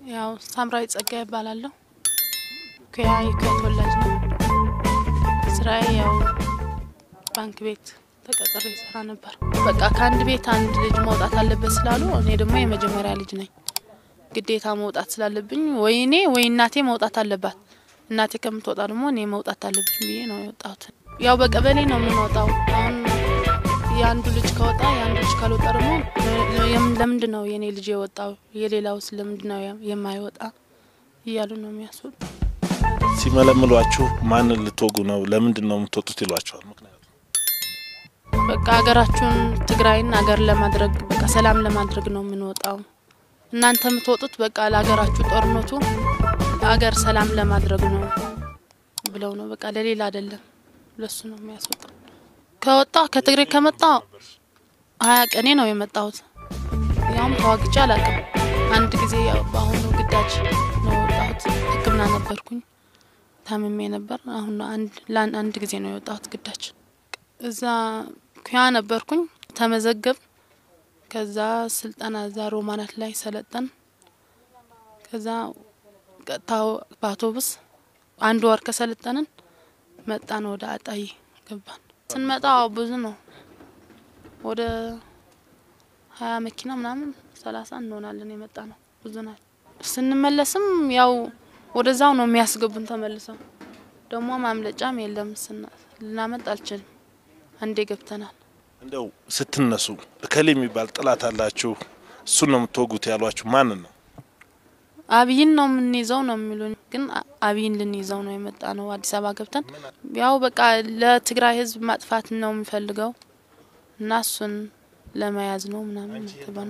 ያው ሳምራዊ ጸጋ ይባላለሁ። ኩያ የኩያ ተወላጅ ነው። ስራዬ ያው ባንክ ቤት ተቀጥሬ ይሰራ ነበር። በቃ ከአንድ ቤት አንድ ልጅ መውጣት አለበት ስላሉ እኔ ደግሞ የመጀመሪያ ልጅ ነኝ። ግዴታ መውጣት ስላለብኝ ወይ እኔ ወይ እናቴ መውጣት አለባት። እናቴ ከምትወጣ ደግሞ እኔ መውጣት አለብኝ ብዬ ነው የወጣሁት። ያው በቀበሌ ነው የምንወጣው። አሁን የአንዱ ልጅ ከወጣ የአንዱ ልጅ ካልወጣ ደግሞ ለምንድን ነው የእኔ ልጅ የወጣው የሌላውስ ለምንድን ነው የማይወጣ እያሉ ነው የሚያስወጡ። ሲመለምሏችሁ ማንን ልትወጉ ነው? ለምንድን ነው የምትወጡት ይሏቸዋል። ምክንያቱ በቃ ሀገራችሁን ትግራይን ሀገር ለማድረግ በቃ ሰላም ለማድረግ ነው የምንወጣው። እናንተ የምትወጡት በቃ ለሀገራችሁ ጦርነቱ ሀገር ሰላም ለማድረግ ነው ብለው ነው በቃ ለሌላ አይደለም፣ ለሱ ነው የሚያስወጣው። ከወጣ ከትግሬ ከመጣ ሀያ ቀኔ ነው የመጣሁት። ያውም ተዋግቼ አላውቅም። አንድ ጊዜ በአሁኑ ግዳጅ ነው የወጣሁት። ሕክምና ነበርኩኝ ታምሜ ነበር። አሁን አንድ ጊዜ ነው የወጣሁት ግዳጅ። እዛ ኩያ ነበርኩኝ ተመዘገብ። ከዛ ስልጠና እዛ ሮማናት ላይ ሰለጠን። ከዛ ቀጥታ በአውቶቡስ አንድ ወር ከሰለጠንን መጣን ወደ አጣዬ ገባን። ስንመጣ ብዙ ነው ወደ ሀያ መኪና ምናምን ሰላሳ እንሆናለን የመጣ ነው ብዙ ናት። ስንመለስም ያው ወደዛው ነው የሚያስገቡን ተመልሰው። ደግሞ ማምለጫም የለም ልናመጥ አልችልም። አንዴ ገብተናል። እንደው ስትነሱ እከሌ የሚባል ጥላት አላችሁ እሱን ነው የምትወጉት ያሏችሁ ማንን ነው? አብይን ነው የምንይዘው ነው የሚሉን። ግን አብይን ልንይዘው ነው የመጣ ነው። አዲስ አበባ ገብተን ያው በቃ ለትግራይ ሕዝብ ማጥፋት ነው የሚፈልገው እና እሱን ለመያዝ ነው ምናምን ተባል።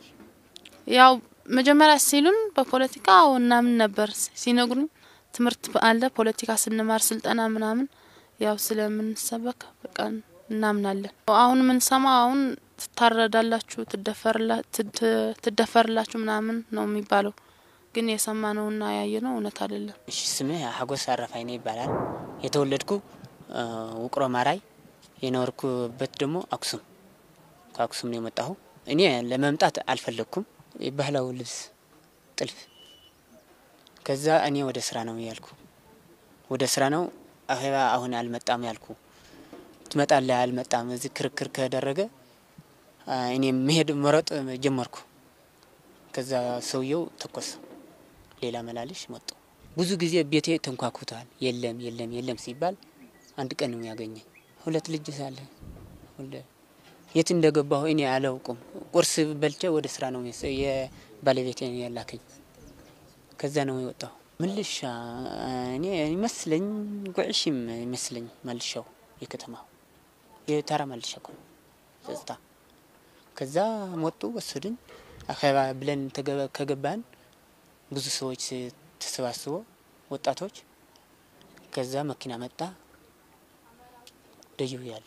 ያው መጀመሪያ ሲሉን በፖለቲካ እናምን ነበር ሲነግሩን፣ ትምህርት አለ ፖለቲካ ስንማር ስልጠና ምናምን ያው ስለምንሰበክ በቃ እናምናለን። አሁን የምንሰማ አሁን ትታረዳላችሁ፣ ትደፈርላችሁ ምናምን ነው የሚባለው ግን የሰማነውና ያየነው እውነት አይደለም። እሺ ስሜ ሀጎስ አረፋይኔ ይባላል። የተወለድኩ ውቅሮ ማራይ፣ የኖርኩበት ደግሞ አክሱም። ከአክሱም ነው የመጣሁ። እኔ ለመምጣት አልፈለግኩም። የባህላዊ ልብስ ጥልፍ። ከዛ እኔ ወደ ስራ ነው ያልኩ። ወደ ስራ ነው አኼባ አሁን አልመጣም ያልኩ። ትመጣለህ አልመጣም። እዚህ ክርክር ከደረገ እኔ መሄድ መረጥ ጀመርኩ። ከዛ ሰውየው ተኮሰ። ሌላ መላልሽ መጡ። ብዙ ጊዜ ቤቴ ተንኳኩቷል። የለም የለም የለም ሲባል አንድ ቀን ነው ያገኘኝ። ሁለት ልጅ ሳለ የት እንደገባሁ እኔ አላውቅም። ቁርስ በልቼ ወደ ስራ ነው የባለቤቴ ያላከኝ። ከዛ ነው የወጣሁ ምልሻ እኔ ይመስለኝ ጉዕሽም ይመስለኝ መልሻው የከተማው የተራ መልሻ እኮ ነው ጸጥታ። ከዛ መጡ ወሰድን። አኼባ ብለን ከገባን ብዙ ሰዎች ተሰባስቦ ወጣቶች። ከዛ መኪና መጣ ደዩ ያል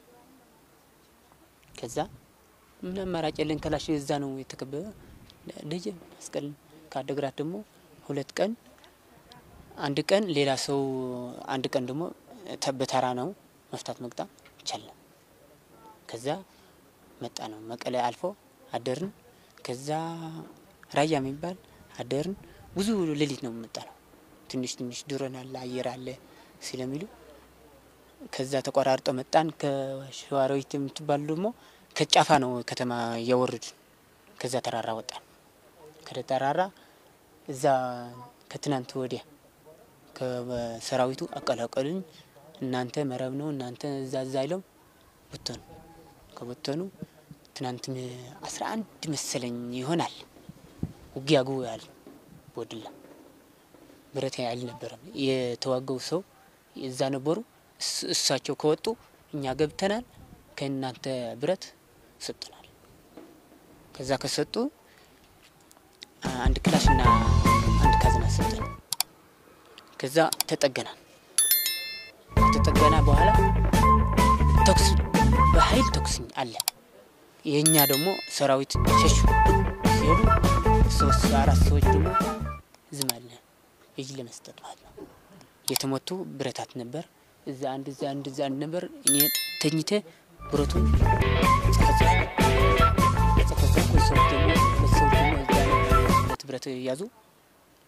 ከዛ ምን አማራጭ የለን ከላሽ እዛ ነው የተከበበ ደጀ መስቀል ከአደግራት ደግሞ ሁለት ቀን አንድ ቀን ሌላ ሰው አንድ ቀን ደግሞ በተራ ነው መፍታት መቅጣም ይቻላል። ከዛ መጣ ነው መቀለ አልፎ አደርን። ከዛ ራያ የሚባል አደርን። ብዙ ሌሊት ነው የምመጣ ነው። ትንሽ ትንሽ ድሮን አለ አየር አለ ስለሚሉ ከዛ ተቆራርጦ መጣን። ከሸዋሮዊት የምትባሉ ደግሞ ከጫፋ ነው ከተማ እያወረዱ ከዛ ተራራ ወጣን። ከተራራ እዛ ከትናንት ወዲያ ከሰራዊቱ አቀላቀሉኝ። እናንተ መረብ ነው እናንተ እዛ እዛ አይለው በተኑ ከበተኑ ትናንት አስራ አንድ መሰለኝ ይሆናል ውጊያ ጉ ያል ቦድላ ብረት አልነበረም የተዋገው ሰው እዛ ነበሩ። እሳቸው ከወጡ እኛ ገብተናል፣ ከእናንተ ብረት ሰጡናል። ከዛ ከሰጡ አንድ ክላሽና አንድ ካዝና ሰጡን። ከዛ ተጠገናል። ከተጠገና በኋላ ተኩስ በኃይል ተኩስ አለ። የእኛ ደግሞ ሰራዊት ሸሹ። ሲሄዱ ሶስት አራት ሰዎች ደግሞ ዝም አለ እጅ ለመስጠት ማለት ነው። የተመቱ ብረታት ነበር እዛ አንድ እዛ አንድ እዛ አንድ ነበር። እኔ ተኝተ ብረቱን ጸፈጸፍ ጸፈጸፍኩ። ሰዎች ደግሞ ሁለት ሰዎች ደግሞ እዛ ሁለት ብረት ያዙ።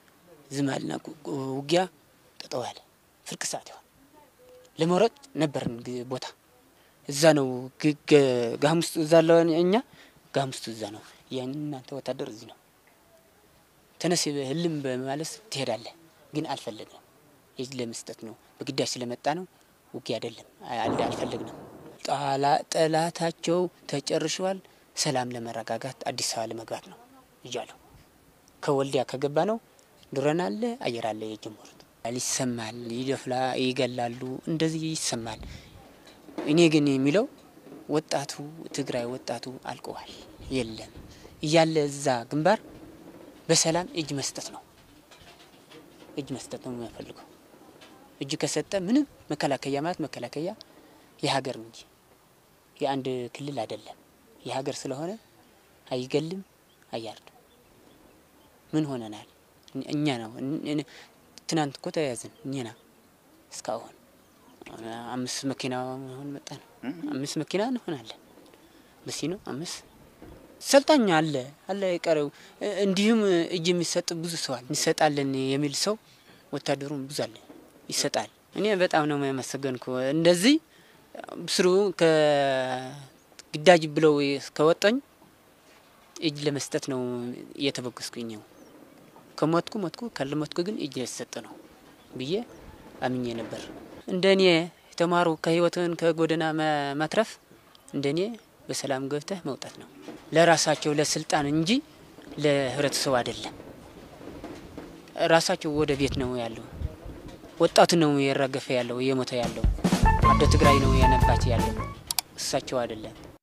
ዝማልና ውጊያ ጠጠው ያለ ፍርቅ ሰዓት ይሆን ለመውረጥ ነበርን ቦታ እዛ ነው ጋሙስቱ እዛ አለ እኛ ጋሙስቱ እዛ ነው የእናንተ ወታደር እዚህ ነው ተነስ ህልም በማለት ትሄዳለህ። ግን አልፈለግንም። የእጅ ለመስጠት ነው በግዳጅ ስለመጣ ነው። ውጊያ አይደለም አልፈለግንም። ጠላታቸው ተጨርሸዋል። ሰላም ለመረጋጋት አዲስ አበባ ለመግባት ነው እያለሁ ከወልዲያ ከገባ ነው ድሮን አለ አየር አለ የጀመሩት ይሰማል። ይደፍላ ይገላሉ፣ እንደዚህ ይሰማል። እኔ ግን የሚለው ወጣቱ ትግራይ ወጣቱ አልቀዋል የለም እያለ እዛ ግንባር በሰላም እጅ መስጠት ነው እጅ መስጠት ነው የሚያፈልገው። እጅ ከሰጠ ምንም መከላከያ ማለት መከላከያ የሀገር እንጂ የአንድ ክልል አይደለም። የሀገር ስለሆነ አይገልም፣ አያርድም። ምን ሆነናል? እኛ ነው ትናንት እኮ ተያያዝን እኛና እስካሁን አምስት መኪና ሆን መጣ ነው አምስት መኪና እንሆናለን። በሲ ነው አምስት ሰልጣኝ አለ አለ የቀረው እንዲሁም እጅ የሚሰጥ ብዙ ሰው አለ። እንሰጣለን የሚል ሰው ወታደሩም ብዙ አለ ይሰጣል። እኔ በጣም ነው የማመሰገንኩ። እንደዚህ ስሩ ከግዳጅ ብለው ከወጣኝ እጅ ለመስጠት ነው እየተበገስኩኝ ነው። ከሞትኩ ሞትኩ፣ ካልሞትኩ ግን እጅ የተሰጠ ነው ብዬ አምኜ ነበር። እንደ እኔ የተማሩ ከህይወትን ከጎዳና መትረፍ እንደ እኔ በሰላም ገብተህ መውጣት ነው። ለራሳቸው ለስልጣን እንጂ ለህብረተሰቡ አይደለም። ራሳቸው ወደ ቤት ነው ያለው። ወጣቱ ነው የረገፈ ያለው እየሞተ ያለው። አደ ትግራይ ነው ያነባች ያለው እሳቸው አይደለም።